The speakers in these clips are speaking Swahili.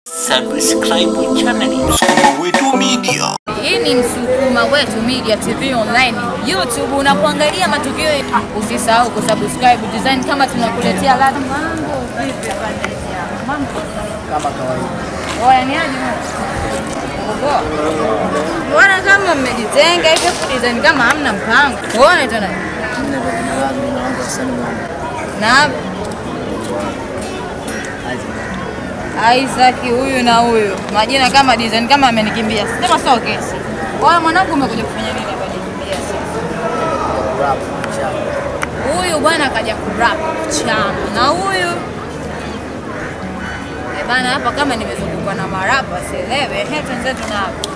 Subscribe channel Wetu Media. Hii ni Msukuma Wetu Media TV Online YouTube, unapoangalia matukio yetu, usisahau kusubscribe design, kama tunakuletea ladha. Mambo vipi pande ya mambo kama kawaida. oya, ni aje Poa. Mbona kama mmejitenga hivi kwa design kama hamna mpango? Uone tena Mimi ndio jina langu jina langu Hassan Mwamba. na Isaac huyu na huyu majina kama design kama amenikimbia, sema sio kesi. Wewe mwanangu, umekuja kufanya nini hapa? Nikimbia Rap chama. huyu bwana kaja kurap chama na huyu Eh bana, hapa kama nimezungukwa na marapa sielewe. Ehe, twenzetu na hapa.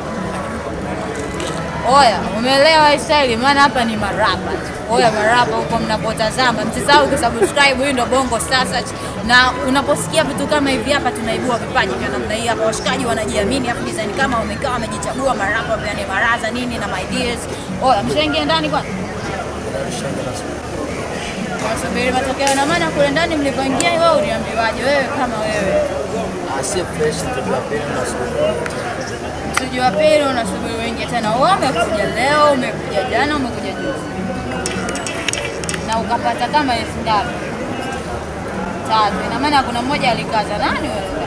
Oya, umeelewa hii style? Maana hapa ni marapa tu. Oya, marapa huko mnapotazama, msisahau kusubscribe. Huyu ndo Bongo Star Search, na unaposikia vitu kama hivi hapa, tunaibua vipaji vya namna hii hapa. Washikaji wanajiamini, hapo design kama wamekaa wamejichagua marapa yani maraza nini na my dears. Oya, mshaingia ndani kwanza Wasubiri matokeo na maana kule ndani mlipoingia wewe uliambiwaje wewe kama wewe? Ah, si fresh ndio pili na sura. Msiji wa pili unasubiri uingie tena. Wewe umekuja leo, umekuja jana, umekuja juzi. Na ukapata kama elfu ngapi? Tatu. Ina maana kuna mmoja alikaza nani wewe?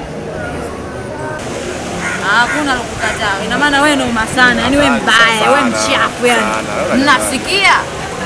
Ah, Hakuna lokukataa. Ina maana wewe ndio sana, yani wewe mbaya, wewe mchafu yani. Mnasikia?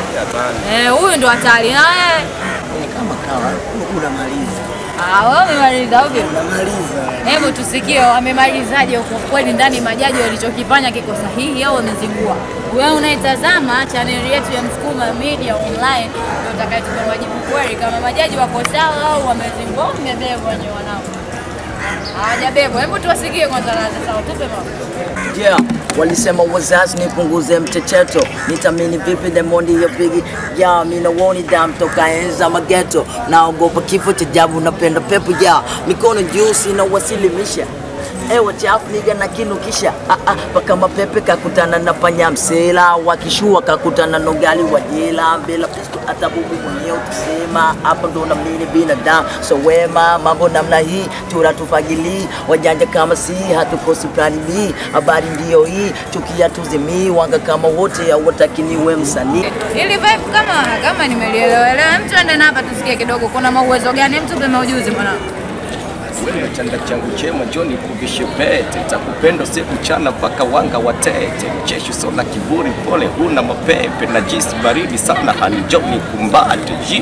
Eh, huyu ndo hatari na wewe. Ni kama kawa unamaliza. Ah, wewe umemaliza ovyo. Unamaliza. Hebu tusikie wamemalizaje huko kweli ndani, majaji walichokifanya kiko sahihi au wamezingua? Wewe unaitazama chaneli yetu ya Msukuma Media Online ndio utakayetupa majibu kweli kama majaji wako sawa au wamezingua, au wamebebwa wenyewe wanao. Hawajabebwa. Hebu tuwasikie kwanza ladha sawa, tupe mambo. Yeah, walisema wazazi nipunguze mchecheto, nitamini vipi Demondi ya pigi ya mina woni dam toka enza mageto, naogopa kifo cha jabu, napenda pepo ya mikono juu, sina wasilimisha Ewa chafu niga na kinukisha ah, ah, paka mapepe kakutana na panya msela wakishua kakutana na ugali wa jela bila pisto hata bubu mwenyewe tusema hapa ndo namini binadamu so wema mambo namna hii tunatufagili wajanja kama si hatukosi planili habari ndiyo hii chukia tuzimii wanga kama wote awatakiniwe msanii Ili vibe kama kama nimelielewa elewa, mtu ende na hapa tusikie kidogo, kuna mauwezo gani? Mtu pe maujuzi mwanangu. Wewe chanda changu chema John kuvishe pete takupenda siku chana mpaka wanga watete mcheshi sola kiburi pole huna mapepe na jisi baridi sana hanijoni kumbate ji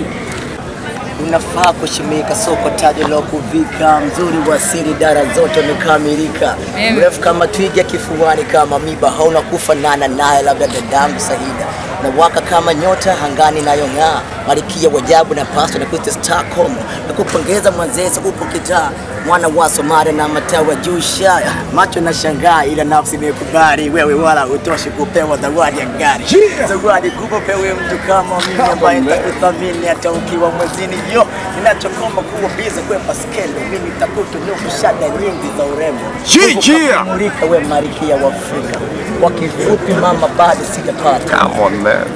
unafaa kushimika soko taji la kuvika mzuri wa siri dara zote umekamilika Mimi. mrefu kama twiga kifuani kama miba hauna kufanana naye labda dadangu sahida na waka kama nyota hangani nayong'aa malikia wajabu na pasto na kuita Stockholm na kupongeza mwanzesa upo kitaa mwana wa Somalia na matawa juu shaya macho na shangaa ila nafsi imekubali wewe wala hutoshi kupewa zawadi ya gari zawadi kubwa pewe mtu kama mimi ambaye nitakuthamini hata ukiwa mwezini yo ninachokoma kuwa biza kwepa skendo mimi takutunuku shada nyingi za urembo Jijia! mulika we marikia wa Afrika kwa kifupi mama bado sijapata come on man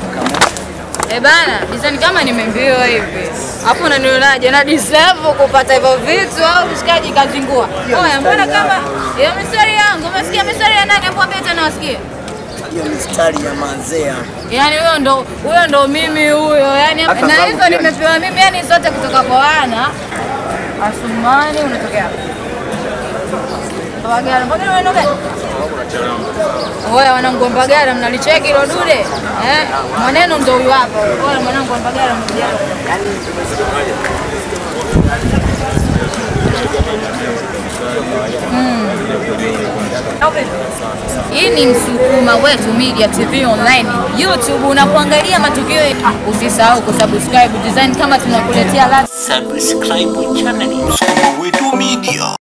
Eh bana, design kama nimeambiwa hivi. Hapo unanionaje na deserve kupata hivyo vitu au mshikaji kazingua? Oya, mbona kama hiyo mistari yangu, umesikia mistari ya nani hapo beta na wasikia? hiyo mistari ya manzea Yaani huyo ndo huyo ndo mimi huyo. Yaani Hata na zangu hizo pia. nimepewa mimi yani zote kutoka kwa wana. Asumani unatokea wapi? Mbagala, Mbagala wewe ndo gani? Oya wanangu wa Mbagala mnalicheki hilo dude? Eh? Maneno ndo huyu hapa. Oya mwanangu wa Mbagala mmoja. Hii ni Msukuma Wetu Media TV Online YouTube, unapoangalia matukio yetu, usisahau kusubscribe design, kama tunakuletea ladha Subscribe channel Wetu Media.